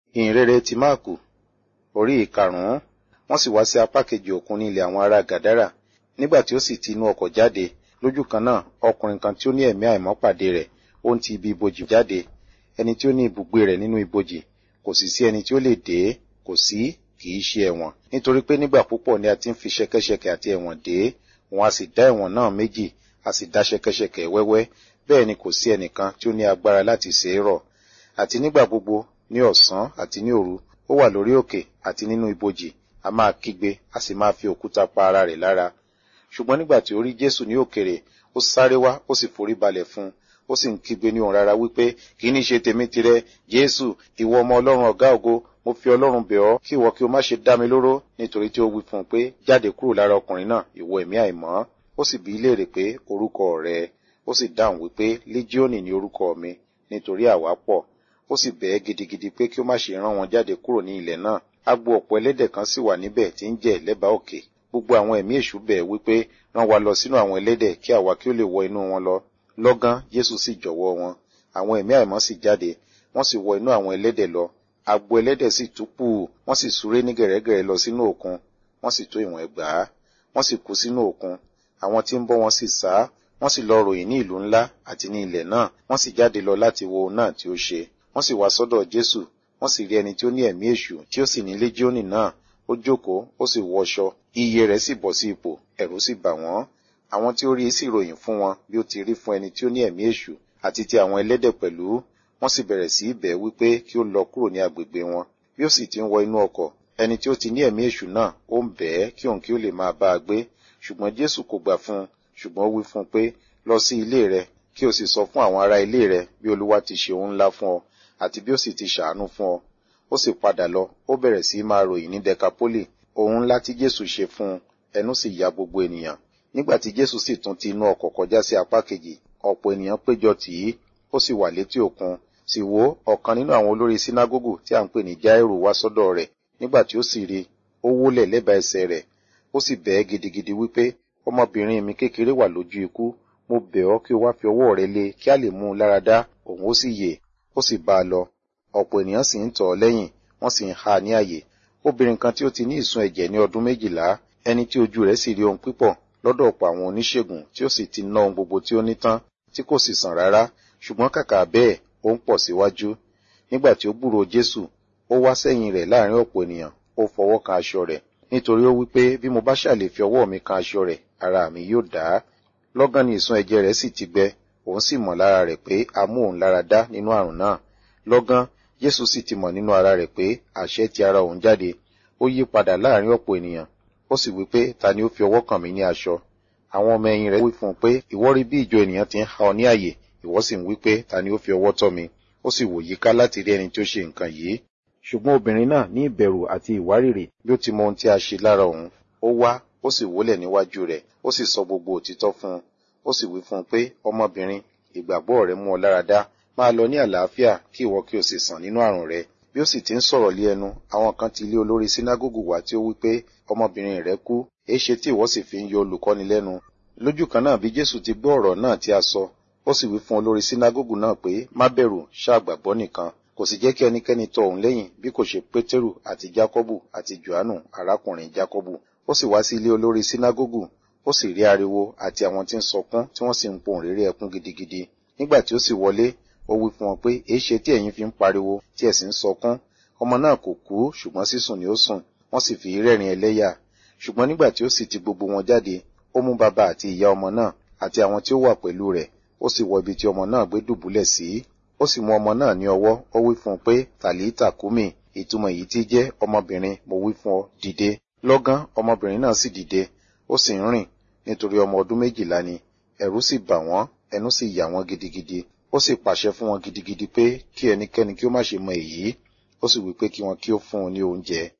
ìhìnrere ti máàkù orí ìkarùn-ún wọ́n sì wá sí apá kejì òkun ní ilẹ̀ àwọn ará gàdárà nígbà tí ó sì ti inú ọkọ̀ jáde lójú kan náà ọkùnrin kan tí ó ní ẹ̀mí àìmọ́ pàdé rẹ̀ ó ń ti ibi ibojì jáde ẹni tí ó ní ibùgbé rẹ̀ nínú ibojì kò sì sí ẹni tí ó lè dé kò sí kì í ṣe ẹ̀wọ̀n nítorí pé nígbà púpọ̀ ni a ti ń fi ṣẹ̀kẹ̀ṣẹ̀kẹ̀ àti ẹ̀wọ̀n dé òun a sì dá ẹ̀wọ̀n náà méjì a sì dá ṣẹ̀kẹ̀ṣẹ̀kẹ̀ wẹ́wẹ́ bẹ́ẹ̀ ni kò sí ẹnìkan tí ó ní agbára láti ṣe é rọ̀ àti nígbà gbogbo ní ọ̀sán àti ní òru ó wà lórí òkè àti nínú ibojì a máa kígbe a sì máa fi òkúta pa ara rẹ̀ lára ṣùgbọ́n nígbà tí ó rí jésù ní òkèrè ó sáré wá ó sì forí balẹ̀ fún un ó sì ń kígbe ní òun rárá wípé kì í ní ṣe tèmi tirẹ̀ jésù ìwọ ọmọ ọlọ́run ọ̀gá ògo mo fi ọlọ́run bẹ̀ ọ́ kí ìwọ kí o má ṣe dá mi lóró nítorí tí ó wí fún un pé jáde kúrò lára ọkùnrin náà ìwọ ẹ̀mí àìmọ́ ó sì bi í léèrè pé orúkọ rẹ̀ ó sì dáhùn wípé líjíọ́nì ni orúkọ mi nítorí àwa pọ̀ ó sì bẹ̀ ẹ́ gidigidi pé kí ó má ṣe rán wọn jáde kúrò ní ilẹ̀ náà agbo ọ̀pọ̀ ẹlẹ́dẹ̀ kan sì wà níbẹ̀ tí ń jẹ lẹ́bàá òkè gbogbo àwọn ẹ̀mí èṣù bẹ̀ wípé rán wa lọ sínú àwọn ẹlẹ́dẹ̀ kí àwa kí ó lè wọ inú wọn lọ lọ́gán jésù sì jọ̀wọ́ wọn àwọn ẹ̀mí àìmọ́ sì jáde wọ́n sì wọ inú àwọn ẹlẹ́dẹ̀ lọ agbo ẹlẹ́dẹ̀ sì túpù wọ́n sì súré ní gẹ̀rẹ́gẹ̀rẹ́ lọ sínú òkun wọ́n sì tó ìwọ̀n ẹgbàá wọ́n sì kú sínú òkun àwọn tí ń bọ́ wọn sì sá wọ́n sì lọ ròyìn ní ìlú ńlá àti ní ilẹ̀ náà wọ́n sì jáde lọ láti wo ohun náà tí ó ṣe wọ́n sì wá sọ́dọ̀ jésù wọ́n sì rí ẹni tí ó ní ẹ̀mí èṣù tí ó sì ní léjíónì náà ó jókòó ó sì wọṣọ iye rẹ̀ sì bọ̀ sí ipò ẹ̀rù sì bà wọ́n àwọn tí ó rí sì ròyìn fún wọn bí ó ti rí fún ẹni tí ó ní ẹ̀mí èṣù àti ti àwọn ẹlẹ́dẹ̀ pẹ̀lú wọ́n sì bẹ̀rẹ̀ sí í bẹ̀ wípé kí ó lọ kúrò ní agbègbè wọn bí ó sì ti ń wọ inú ọkọ̀ ẹni tí ó ti ní ẹ̀mí èṣù náà ó ń bẹ̀ ẹ́ kí òun kí ó lè máa bá a gbé ṣùgbọ́n jésù kò gbà fún un ṣùgbọ́n ó wí fún un pé lọ sí ilé rẹ kí o sì sọ fún àwọn ará ilé rẹ bí olúwa ti ṣe ohun ńlá fún ọ àti bí ó sì ti ṣàánú fún ọ ó sì padà lọ ó bẹ̀rẹ̀ sí í máa ròyìn ní dekapoli ohun ńlá tí jésù ṣe fún un ẹnu sì ya gbogbo ènìyàn nígbà tí jésù sì tún ti inú ọkọ̀ kọjá sí apá kejì ọ̀pọ̀ ènìyàn péjọ tì í ó sì wà létí òkun sì wò ọ̀kan nínú àwọn olórí sínágógù tí à ń pè ní jáírù wá sọ́dọ̀ rẹ̀ nígbà tí ó sì rí ó wólẹ̀ lẹ́bàá ẹsẹ̀ rẹ̀ ó sì bẹ̀ ẹ́ gidigidi wípé ọmọbìnrin mi kékeré wà lójú ikú mo bẹ̀ ọ́ kí o wá fi ọwọ́ rẹ lé kí a lè mú un lára dá òun ó sì yè ó sì bá a lọ ọ̀pọ̀ ènìyàn sì ń tọ̀ ọ́ lẹ́yìn wọ́n sì ń ha ní àyè obìnrin kan tí ó ti ní ìsun ẹ̀jẹ̀ ní ọdún méjìlá ẹni tí ojú rẹ̀ sì rí ohun pípọ̀ lọ́dọ̀ ọ̀pọ̀ àwọn oníṣègùn tí ó sì ti ná ohun gbogbo tí ó ní tán tí kò sì sàn rárá ṣùgbọ́n kàkà bẹ́ẹ̀ ó ń pọ̀ síwájú nígbà tí ó gbúròó jésù ó wá sẹ́yìn rẹ̀ láàrin ọ̀pọ̀ ènìyàn ó fọwọ́ kan aṣọ rẹ̀ nítorí ó wí pé bí mo bá ṣàlè fi ọwọ́ mi kan aṣọ rẹ̀ ara mi yóò dá lọ́gán ni ìsun ẹ̀jẹ̀ rẹ̀ sì ti gbẹ òun sì mọ̀ lára rẹ̀ pé a mú òun lára dá nínú àrùn náà lọ́gán jésù sì ti mọ̀ nínú ara rẹ̀ pé àṣẹ ti ara òun jáde ó yí padà láàrin ọ̀pọ̀ ènìyàn ó sì wí pé ta ni ó fi ọwọ́ kàn mí ní aṣọ àwọn ọmọ ẹ̀yìn rẹ̀ wí fún un pé ìwọ rí bí ìjọ ènìyàn ti ń ha ọ ní àyè ìwọ sì ń wí pé ta ni ó fi ọwọ́ tọ́ mi ó sì wò yíká láti rí ẹni tí ó ṣe nǹkan yìí ṣùgbọ́n obìnrin náà ní ìbẹ̀rù àti ìwárìrì bí ó ti mọ ohun tí a ṣe lára òun ó wá ó sì wólẹ̀ níwájú rẹ̀ ó sì sọ gbogbo òtítọ́ fún un ó sì wí fún un pé ọmọbìnrin ìgbàgbọ́ rẹ mú ọ lára dá máa lọ ní àlàáfíà kí ìwọ kí o sì sàn nínú àrùn rẹ bí ó sì ti ń sọ̀rọ̀ lé ẹnu àwọn kan ti lé olórí sínágógù wá tí ó wí pé ọmọbìnrin rẹ kú èéṣe tí ìwọ sì fi ń yọ olùkọ́ni lẹ́nu lójú kan náà bí jésù ti gbọ́ ọ̀rọ̀ náà tí a sọ ó sì wí fún olórí sínágógù náà pé má bẹ̀rù ṣáàgbàgbọ́ nìkan kò sì jẹ́ kí ẹnikẹ́ni tọ òun lẹ́yìn bí kò ṣe pétérù àti jákọ́bù àti johannu arákùnrin jákọ́bù ó sì wá sí ilé olórí sínágógù ó sì rí ariwo àti àwọn tí ń sọkún tí wọ́n sì ń pohùn réré ẹkún gidigidi nígbà tí ó sì wọlé ó wí fún wọn pé èéṣe tí ẹ̀yin fi ń pariwo tí ẹ̀ sì ń sọkún ọmọ náà kò kú ṣùgbọ́n sísùn ni ó sùn wọ́n sì fi rẹ́rìn ẹlẹ́yà ṣùgbọ́n nígbà tí ó sì ti gbogbo wọn jáde ó mú bàbá àti ìyá ọmọ náà àti àwọn tí ó wà pẹ̀lú rẹ̀ ó sì wọ ibi tí ọmọ náà gbé dùbúlẹ̀ sí ó sì mú ọmọ náà ní ọwọ́ ó wí fún un pé tàlítà kúmì ìtumọ̀ èyí tí jẹ́ ọmọbìnrin mo wí fún ọ dìde lọ́gán ọmọbìnrin náà sì dìde ó sì ń rìn nítorí ọmọ ọdún méjìlá ni ẹ̀rù sì bà wọ́n ẹnu sì yà wọ́n gidigidi ó sì pàṣẹ fún wọn gidigidi pé kí ẹnikẹ́ni kí ó má ṣe mọ èyí ó sì wí pé kí wọn kí ó fún un ní oúnjẹ